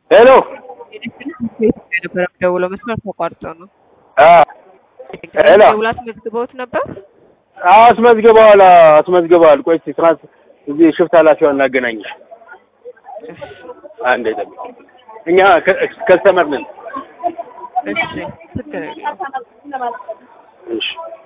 ሄሎ ነበረ ደውሎ መስመር ተቋርጦ ነው። ሄሎ ደውላ አስመዝግበውት ነበር። አስመዝግበዋል አስመዝግበዋል። ቆይ እስኪ ትናንት እዚህ ሽፍት ኃላፊዋን እናገናኝሽ። አንዴ ጠብቂ። እኛ ከስተመር ነን። እሺ ችግር የለውም። እሺ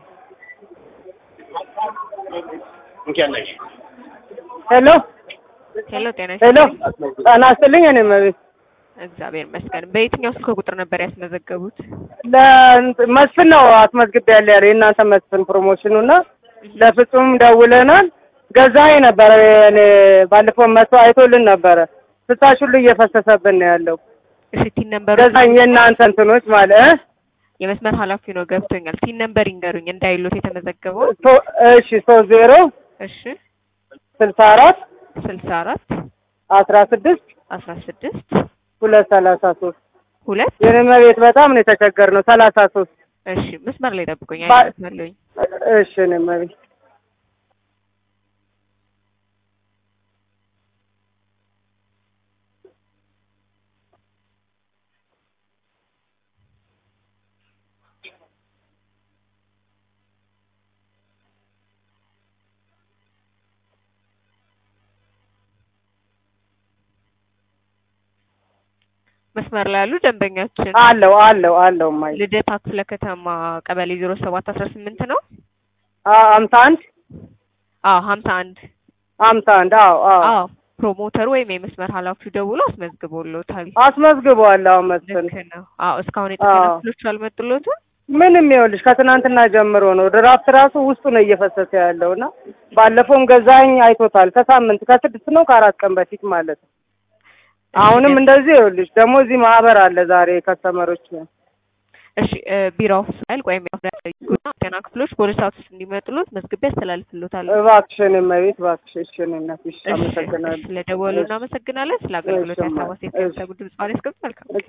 እንኪያናሽ ሄሎ ሄሎ ጤና ሄሎ ይስጥልኝ። ጤና ይስጥልኝ። እኔ መቤት እግዚአብሔር ይመስገን። በየትኛው ስልክ ቁጥር ነበር ያስመዘገቡት? ለመስፍን ነው አስመዝግቤ ያለ ያለ የእናንተ መስፍን ፕሮሞሽኑ እና ለፍጹም ደውለናል። ገዛኸኝ ነበረ እኔ ባለፈው መቶ አይቶልን ነበረ። ፍሳሽ ሁሉ እየፈሰሰብን ነው ያለው። እሺ ቲን ነምበሩ ገዛኝ የእናንተ እንትኖች ማለት እ የመስመር ኃላፊ ነው ገብቶኛል። ቲን ነምበር ይንገሩኝ እንዳይሉት የተመዘገበው። ሶ- እሺ ሶስት ዜሮ እሺ ስልሳ አራት ስልሳ አራት አስራ ስድስት አስራ ስድስት ሁለት ሰላሳ ሶስት ሁለት የኔ መቤት በጣም ነው የተቸገርነው። ሰላሳ ሶስት እሺ መስመር ላይ ጠብቁኝ። ባ- አይመስለኝ እሺ እኔ መቤት መስመር ላይ ያሉ ደንበኛችን አለው አለው አለው ማይ ልደታ ክፍለ ከተማ ቀበሌ ዜሮ ሰባት አስራ ስምንት ነው። አምሳ አንድ አዎ ሀምሳ አንድ አምሳ አንድ አዎ አዎ አዎ ፕሮሞተሩ ወይም የመስመር ኃላፊው ደውሎ አስመዝግቦሎታል። አስመዝግበዋል። አሁን መስፍን ልክ ነው። አዎ እስካሁን የጥገና አዎ። ክፍሎቹ አልመጡሎትም። ምንም ይኸውልሽ ከትናንትና ጀምሮ ነው ድራፍት ራሱ ውስጡ ነው እየፈሰሰ ያለው እና ባለፈውም ገዛኝ አይቶታል። ከሳምንት ከስድስት ነው ከአራት ቀን በፊት ማለት ነው። አሁንም እንደዚህ ይኸውልሽ ደግሞ እዚህ ማህበር አለ ዛሬ ከስተመሮች እሺ እ ቢሮ ፋይል ወይም ጉና ጤና ክፍሎች ፖሊስ ሰዓት ውስጥ እንዲመጡሎት መዝግቤ ያስተላልፍሎታል። እባክሽን እመቤት እባክሽ እሺ እኔ እናትሽ እሺ፣ አመሰግናለሁ። ስለደወሉ እናመሰግናለን። ስለ አገልግሎት እሺ፣ ያሳባሴ እሺ። ድምጽ ባለ መልካም